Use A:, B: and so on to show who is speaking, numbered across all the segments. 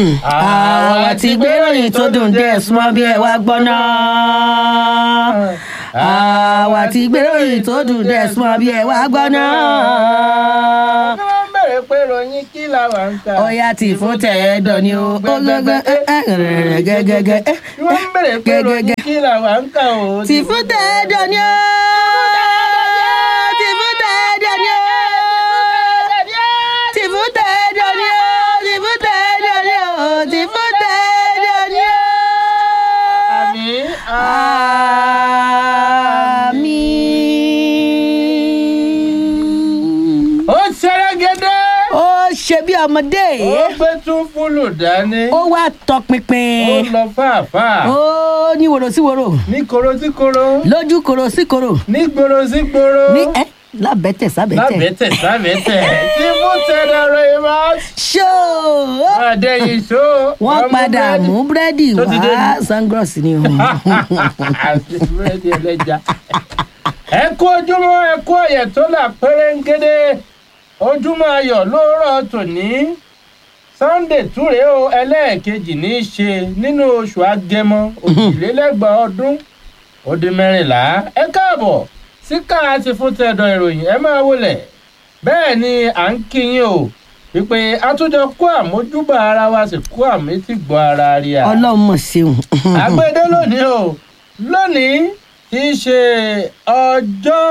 A: àwọn ti gbéròyìn tó dùn díẹ̀ súnmọ́ bí ẹ wá gbọ́ náà. àwa ti gbéròyìn tó dùn díẹ̀ súnmọ́ bí ẹ wá gbọ́ náà.
B: kí wọ́n bẹ̀rẹ̀ pé ròyìn kí làwọn ń kà.
A: ọ̀yá tí fún tẹ̀ẹ́dọ̀ ni ó ó gángan gẹ́gẹ́gẹ́.
B: kí wọ́n bẹ̀rẹ̀ pé ròyìn kí làwọn ń kà o.
A: tí fún tẹ̀ẹ́dọ̀ ni ó. tí fún tẹ̀ẹ́dọ̀ ni ó. tí fún tẹ̀ẹ́dọ̀ ni ó. tí fún tẹ̀ẹ́dọ̀ ni ó. tí fún tẹ̀ẹ́dọ̀ ni ó.
B: àmì
A: Àmín.
B: ó ṣẹlẹ́gẹ́dẹ́.
A: ó ṣe bí ọmọdé
B: ó gbé tún fúlù dání.
A: ó wá
B: ó
A: tọpinpin
B: lọ fàáfàá.
A: ó ní wòrò sí wòrò
B: ní koro sí koro.
A: lójú kòrò sí kòrò
B: ní gbòòrò sí gbòòrò.
A: ní ẹ lábẹ́tẹ̀ sábẹ́tẹ̀
B: lábẹ́tẹ̀ sábẹ́tẹ̀. tí fún tẹ̀dọ̀ rẹ̀ máa
A: ṣó
B: àdéhìn ṣó.
A: wọ́n padà mú búrẹ́dì
B: Tó ti dé
A: wá
B: ní.
A: sangros ni o
B: àti búrẹ́dì ẹlẹ́ja. ẹ kú ojúmọ́ ẹ kú ọ̀yẹ̀ tó là pérégede ojúmọ́ ayọ̀ lóòrọ̀ tòní sunday túre o ẹlẹ́ẹ̀kejì ní í ṣe nínú oṣù agẹmọ òjìlélẹ́gbàá ọdún ó dín mẹ́rìnlá ẹ káàbọ̀ síkà àti fún tẹ̀dọ̀ ìròyìn ẹ máa wọlé bẹ́ẹ̀ ni à ń kí yín o wípé àtúnjọ kó àmójúbà ara wa sì kó àmẹ́tì gbọ́ ara rí a
A: ọlọ́run mọ̀ ṣeun
B: àgbẹ̀dẹ lónìí o lónìí tí í ṣe ọjọ́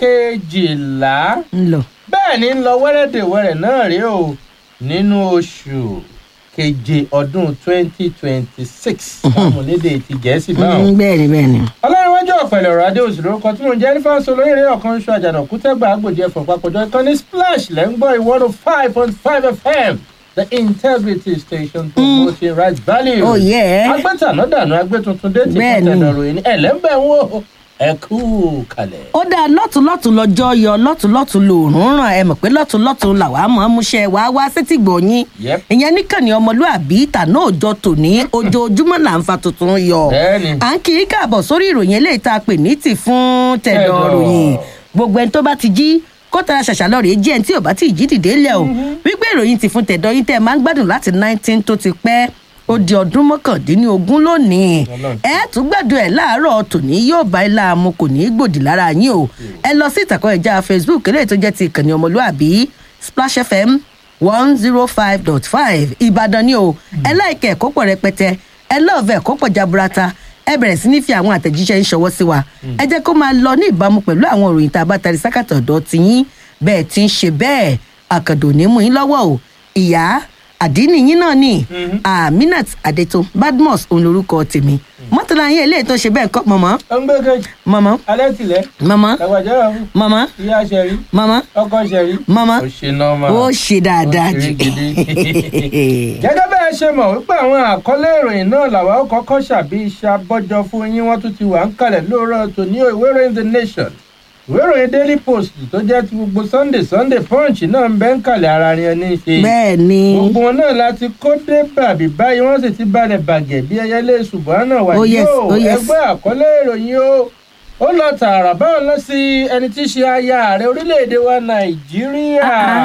B: kejìlá
A: ń lọ
B: bẹ́ẹ̀ ni ń lọ wẹ́rẹ́dẹ̀wẹ́rẹ́ náà rí o nínú oṣù keje ọdún twenty twenty six amúlédè ti gẹ̀ẹ́sì báwọn.
A: Mm, bẹ́ẹ̀ ni bẹ́ẹ̀ ni
B: ọlọ́runwájú ọ̀pẹ̀lẹ̀ ọ̀rọ̀ adé òsì lórúkọ tí mò ń jẹ́ nífà sọ lórí eré ọ̀kan ṣọ àjànàkú tẹ́gbà àgbòjì ẹ̀fọ̀n papọ̀jọ ìkànnì splash lẹ́ ń gbọ́ ìwọ́n five point five fm the integrity station promoting right value
A: oh yeah
B: agbẹ́tàná dànù agbẹ́tuntun dé ti
A: Bẹ́ẹ̀
B: fún
A: ni.
B: tẹ̀dọ̀ ròyìn ẹ̀lẹ́mbẹ̀ ń wò ẹ kú kalẹ̀.
A: ó dáa lọ́tùnlọ́tùn lọ́jọ́ yọ lọ́tùnlọ́tùn lòórùn ràn ẹ mọ̀ pé lọ́tùnlọ́tùn làwa mọ̀ ọ́n múṣẹ́ wàá wá sétí gbòòyìn
B: Yep.
A: ìyẹn níkànnì ọmọlúàbí tàná òjọ tòní ojoojúmọ́ là ń fa tuntun yọ
B: Bẹ́ẹ̀ni.
A: à ń kí i káàbọ̀ sórí ìròyìn eléyìí tá a pè ní tì fún tẹ̀dọ̀
B: Tẹ̀dọ̀.
A: ròyìn gbogbo ẹni tó bá ti jí kó tara ṣàṣà lọ rèé jí ẹni tí ò bá ti jí dìde lẹ̀ o wípé ìròyìn ti fún tẹ̀dọ̀ yín tẹ́ ẹ máa ń gbádùn láti nineteen tó ti pẹ́ ó di ọdún mọ́kàndínlógún lónìí
B: Ọlọ́run.
A: ẹ tún gbàdúrà ẹ láàárọ̀ tòní yóò bá ilá mu kò ní í gbòdì lára yín o ẹ lọ sí ìtàkùn ẹja facebook eléyìí tó jẹ́ ti ìkànnì ọmọlúàbí splash fm one zero five dot five ìbàdàn ni o ẹ láìkẹ́ ẹ̀kọ́ pọ̀ rẹpẹtẹ ẹ lọ́ọ̀fẹ́ ẹ̀kọ́ pọ̀ jaburata ẹ bẹ̀rẹ̀ sí ní fi àwọn àtẹ̀jíṣẹ́ ń ṣọwọ́ sí wa ẹ jẹ́ kó máa lọ ní ìbámu pẹ̀lú àwọn òròyìn tá a bá tari sákàtọ̀ ọ̀dọ́ tiyín bẹ́ẹ̀ ti ń ṣe bẹ́ẹ̀ àkàndò ní mú yín lọ́wọ́ o ìyá àdínì yín náà ni aminat adeto badmus òun lorúkọ tèmi mọ́tàlá yín eléyìí tó ṣe bẹ́ẹ̀ kọ́ mọ̀mọ́
B: ó ń gbé kejì
A: mọ̀mọ́
B: alẹ́ tilẹ̀
A: mọ̀mọ́
B: ẹ̀wàjẹ́ ọ̀hún
A: mọ̀mọ́
B: ìyá ṣẹ̀rí
A: mọ̀mọ́
B: ọkọ ṣẹ̀rí.
A: mọ̀mọ́
B: ó ṣe nọ́ọ̀mà.
A: ó ṣe dáadáa
B: Ó ṣe
A: jù
B: gidi. gẹ́gẹ́ bẹ́ẹ̀ ṣe mọ̀ wípé àwọn àkọlé ìròyìn náà làwa ó kọ́kọ́ ṣàbí iṣẹ́ abọ́jọ fún yín wọ́n tún ti wà ń kalẹ̀ lóòrọ̀ tòní o ìwé ìròyìn the nation ìwé ìròyìn daily post tó jẹ́ ti gbogbo sunday sunday punch náà ń bẹ́ ń kalẹ̀ ara rẹ̀ ní í ṣe
A: bẹ́ẹ̀ ni
B: gbogbo wọn náà láti kó dé bàbí báyìí wọ́n sì ti balẹ̀ bàgẹ̀ bí ẹyẹlé ṣùgbọ́n náà wà
A: Oh, yes,
B: yóò
A: oh, yes.
B: ẹgbẹ́ àkọlé ìròyìn o ó lọ tààrà báwọn lọ sí ẹni tí í ṣe aya ààrẹ orílẹ̀-èdè wa nàìjíríà.
A: Ah, ah.